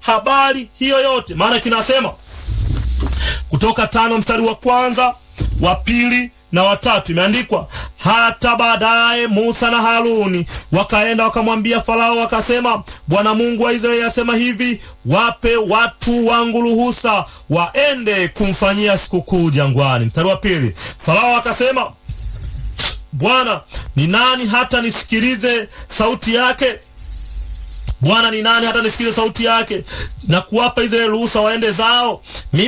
habari hiyo yote, maana kinasema Kutoka tano mstari wa kwanza wa pili na watatu imeandikwa, hata baadaye Musa na Haruni wakaenda wakamwambia Farao, wakasema, Bwana Mungu wa Israeli asema hivi, wape watu wangu ruhusa waende kumfanyia sikukuu jangwani. Mstari wa pili, Farao akasema, Bwana ni nani hata nisikilize sauti yake? Bwana ni nani hata nisikilize sauti yake na kuwapa Israeli ruhusa waende zao? Mimi